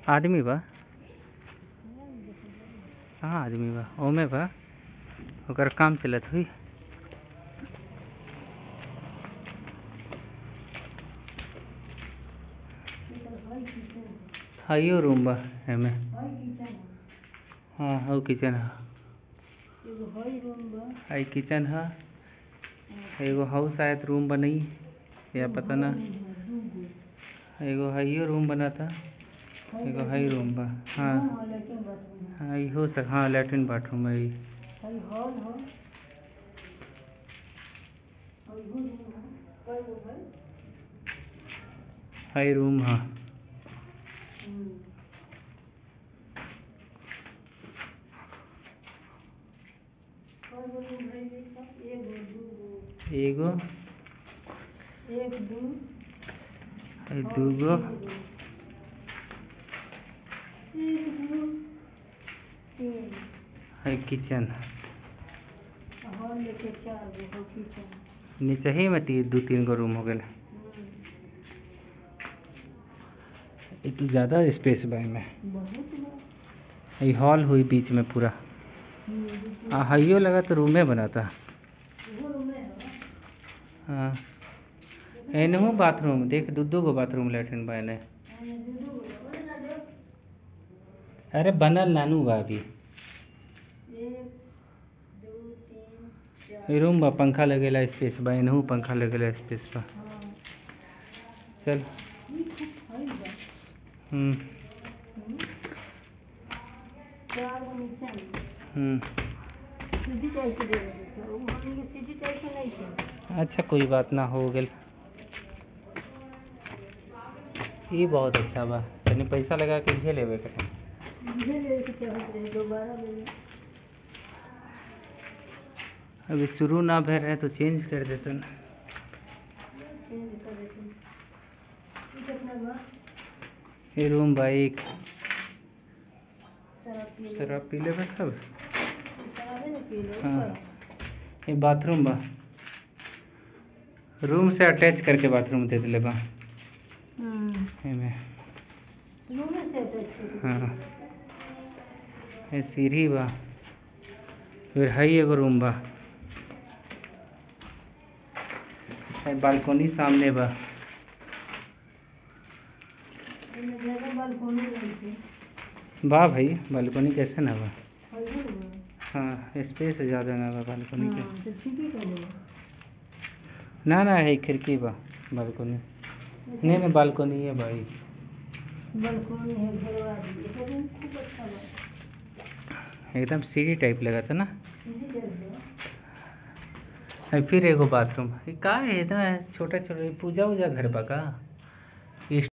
आदमी बा कहाँ आदमी बा ओमे बा ओकर काम चलत होई हाइयो रूम बा एमे हाँ हौ किचन ह हाई किचन ह एगो हौ शायद रूम बनई या पता ना एगो हाइयो रूम बनता एगो हाई रूम बा हाँ हाँ इहो सब हाँ लैट्रिन बाथरूम है ई हाई रूम ह एगो एक दू हाई दूगो एक दू तीन हाई किचन हॉल लेके चार गो हो किचन नीचे ही में ती, दू तीन गो रूम हो गेल ई तो ज़्यादा स्पेस बा एमे बहुत बा ई हॉल हुई बीच में पूरा आ हाइयो लगा तो रूमे बनाता इहो रूमे है हाँ एनहू बाथरूम देख दू दू गो बाथरूम लैट्रिन बा एने एने दू दू गो बोले ना जो अरे बनल नानू बा अभी एक दू तीन चार ई रूम बा पंखा लगेला स्पेस बा एनहू पंखा लगेला स्पेस बा हाँ चल ई खूब हई बा हम्म हम्म। चार गो नीचा में हम्म सीढ़ी टाइप के दे रहे थे वो हमनी के सीढ़ी टाइप के नहीं थे अच्छा कोई बात ना हो गेल ई बहुत अच्छा बा तनी पैसा लगा के इहे लेवे के रहे। मुझे ले के चाहत रहे दोबारा ले ले अभी शुरू ना भे रहे तो चेंज कर देते ना चेंज कर देते ये कितना बा ये रूम बा एक शराब पी ले शराब पी लेबे सब शराबे ना पी ले हाँ। ये बाथरूम बा रूम से अटैच करके बाथरूम दे दिले बा हम्म एमे रूम में से अटैच कर हाँ ये सीढ़ी बा फिर हई एगो रूम बा है बालकोनी सामने बा इनमें ज्यादा बालकोनी नहीं थी बा भाई बालकोनी कैसे ना बा हई रूम हाँ स्पेस ज़्यादा ना बा बालकोनी के हाँ तो ठीक ही कर ना ना है खिड़की बा बालकोनी नहीं नहीं बालकोनी है भाई बालकोनी है घेरवा दी ये रूम खूब अच्छा बा एकदम सीढ़ी टाइप लगा था ना सीधी टाइप बा है फिर एगो बाथरूम का है इतना छोटा छोटा पूजा उजा घर बा का